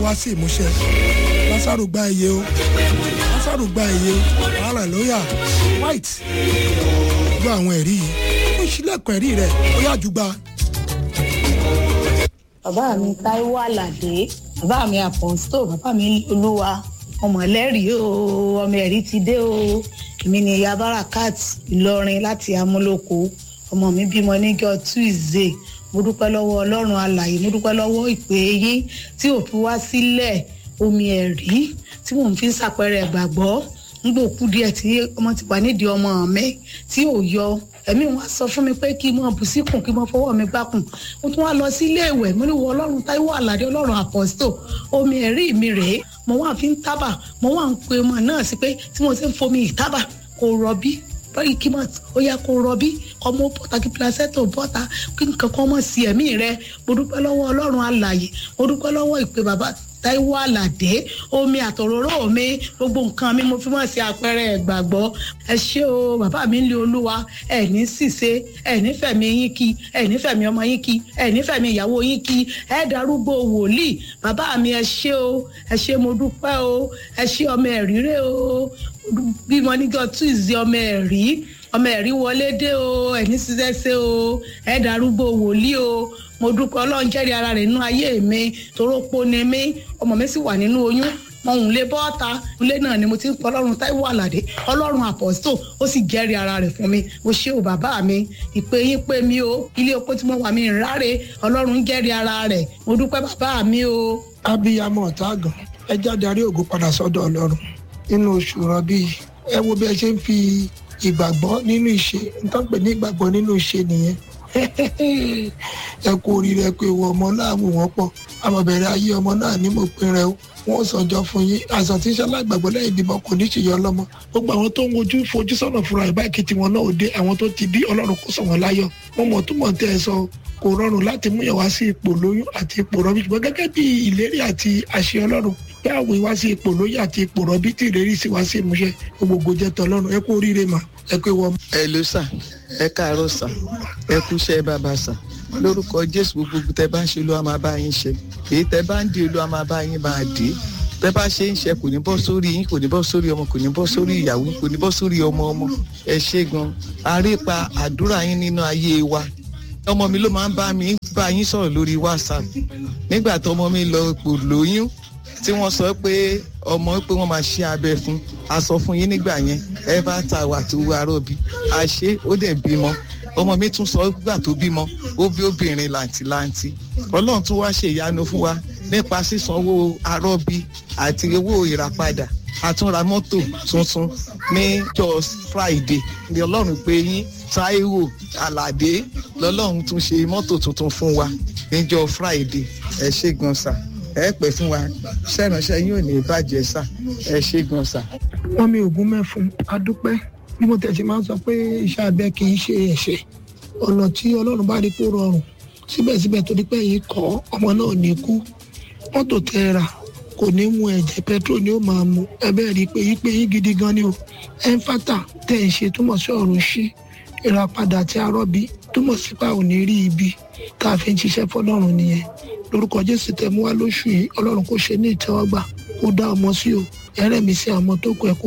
wá sí ìmúṣẹ lásàrò gba iye o lásàrò gba iye o hallelujah white gbọ́ àwọn ẹ̀rí yìí ó ṣílẹ̀kùn ẹ̀rí rẹ̀ ó yá jù gba. bàbá mi táíwò àlàdé bàbá mi àpọ̀nstò bàbá mi olúwa ọmọ ẹlẹ́rìí o ọmọ ẹ̀rí ti dé o èmi ni ìyá barakat ìlọrin láti amúlòkó ọmọ mi bímọ níjọ́ tuesday mo dúpẹ́ lọ́wọ́ ọlọ́run alàyè mo dúpẹ́ lọ́wọ́ ìpè yín tí ò fi wá sílẹ̀ omi ẹ̀rí tí mò ń fi ń ṣàpẹẹrẹ ìgbàgbọ́ nígbà òkú díẹ̀ tí ọmọ ti wà nídìí ọmọ mi tí ò yọ ẹ̀mí wọn sọ fún mi pé kí n mọ bù síkùn kí n mọ fọwọ́ mi gbákùn mo tún wá lọ sí ilé ìwẹ̀ mo ní wọ ọlọ́run táíwò àlàdé ọlọ́run àpọ́sítò omi ẹ̀rí mi rèé mo wá fi ń tábà mo wá ń pe ọmọ náà sí pé tí mo ti ń fomi ìtábà kò rọbí báyìí kí máa ó yẹ kó rọbí ọmọ bọ́tà kí placenta bọ́tà kí nǹkan kan mọ̀ sí ẹ̀mí rẹ mo dúpẹ́ lọ́wọ́ ọlọ́run alàyè mo dúpẹ́ lọ́wọ́ ìpè bàbá táíwò àlàdé omi àtòróró mi gbogbo nǹkan mi mo fi mọ̀ sí àpẹẹrẹ ìgbàgbọ́ ẹ ṣé o bàbá mi ń lé olúwa ẹ ní ṣìṣe ẹ nífẹ̀mí yín kí ẹ nífẹ̀mí ọmọ yín kí ẹ nífẹ̀mí ìyàwó yín kí ẹ darúgbó wòlíì bàbá mi ẹ ṣé o ẹ ṣé mo dúpẹ́ o ẹ ṣé ọmọ ẹ̀rírẹ́ o bímọ níjọ́ tuesday ọmọ ẹ̀rí ọmọ ẹ̀rí wọlé dé o ẹ̀ní ṣiṣẹ́ ṣe o ẹ darúgbó wòlíì o mo dúpẹ́ ọlọ́run jẹ́rìí ara rẹ̀ nínú ayé mi toró po ni mí ọmọ mi sì wà nínú oyún mo ń lé bọ́ọ̀ta ilé náà ni mo ti ń pọ ọlọ́run táíwò àlàdé ọlọ́run àpọ̀sítò ó sì jẹ́rìí ara rẹ̀ fún mi mo ṣé o bàbá mi ìpè yín pé mi o ilé opó tí mo wà mí ráre ọlọ́run jẹ́rìí ara rẹ̀ mo dúpẹ́ bàbá mi o. abiyamọ ọ̀tá àgàn ẹ jáde àrí ògo padà sọ́dọ̀ ọlọ́run nínú oṣù rọ̀bì ẹ wo bí ẹ ṣe ń fi ìgbàgbọ́ nínú ìṣe nítorí pé ní ìgbàgbọ́ nínú ìṣe nìyẹn ẹ kú oríire pé ìwọ ọmọ náà wù wọ́n pọ̀ àmọ̀bẹ̀rẹ̀ ayé ọmọ náà ní mo pin rẹ o wọ́n sọjọ́ fún yín àìsàn tí ń ṣe alágbàgbọ́ lẹ́yìn ìbímọ kò ní ṣèyọ ọlọ́mọ gbogbo àwọn tó ń wojú fojú sọ́nà fúnra ìbá ìkìtì wọn náà ò dé àwọn tó ti bí ọlọ́run kó sọ wọn láyọ̀ wọ́n mọ̀ túmọ̀ tẹ́ ẹ sọ kò rọrùn láti mú yàn wá sí ipò lóyún àti ipò rọbí ṣùgbọ́n gẹ́gẹ́ bí ìlérí àti àṣẹ ọlọ́run bí àwọn ìwá sí ipò lóyún àti ipò rọbí tí ìlérí sì wá sí ìmúṣẹ gbogbo jẹ tọlọ́run ẹ kú oríire mà ẹ pé wọ́n. ẹ ló sà ẹ káàárọ̀ sà ẹ kúṣẹ́ bàbá sà lórúkọ jésù gbogbo tẹ bá ń ṣe ló máa bá yín ṣe èyí tẹ bá ń di olú máa bá yín máa dé tẹ bá ṣe ń ṣe kò ní bọ́ sórí yín kò ní bọ́ sórí ọmọ kò ní bọ́ sórí ìyàwó kò ní bọ́ sórí ọmọ ọmọ ẹ ṣe gan arépa àdúrà yín nínú ayé wa ọmọ mi ló máa ń bá mi bá yín sọ̀rọ̀ lórí whatsapp nígbà tó ọmọ mi lọ pò lóyún tí wọ́n sọ pé ọmọ pé wọ́n máa ṣe abẹ fún a sọ fún yín nígbà yẹn ẹ bá ta wà tó wà rọ̀bì a ṣe ó dẹ̀ bímọ ọmọ mi tún sọ gbà tó bímọ ó bí obìnrin làǹtìlanti ọlọ́run tún wá ṣe ìyanu fún wa nípa sísanwó arọ́bí àti owó ìràpadà àtúnra mọ́tò tuntun ní jọ friday ní ọlọ́run pé yín taiwo aládé lọ́lọ́run tún ṣe mọ́tò tuntun fún wa níjọ friday ẹ ṣe gan sa ẹ pẹ́ fún wa ṣẹ́ránṣẹ́ yóò ní bàjẹ́ sà ẹ ṣe gan sa. wọ́n mi ògún mẹ́fun adúpẹ́ bí mo tẹ̀sí máa ń sọ pé iṣẹ́ abẹ kì í ṣe ẹ̀ṣẹ̀ ọ̀nà tí ọlọ́run bá rí kó rọrùn síbẹ̀síbẹ̀ torí pé yìí kọ́ ọmọ náà ní kú mọ́tò tẹ́ ra kò ní mu ẹ̀jẹ̀ petrol ni ó máa mu ẹbẹ́ rí i pé yí pé yín gidi gan ni o ẹnfàtà tẹ̀ ń ṣe túmọ̀ sí ọ̀run ṣí ìràpadà àti arọ́bí túmọ̀ sí pa ò ní rí ibi tá a fi ń ṣiṣẹ́ fọlọ́run nìyẹn lórúkọ jésù tẹ̀ mú wá lóṣù yìí ọlọ́run kò ṣe ní ìtẹ́wọ́gbà kó dá ọmọ sí o ẹrẹ́mi sí àwọn tó kọ ẹ̀ kó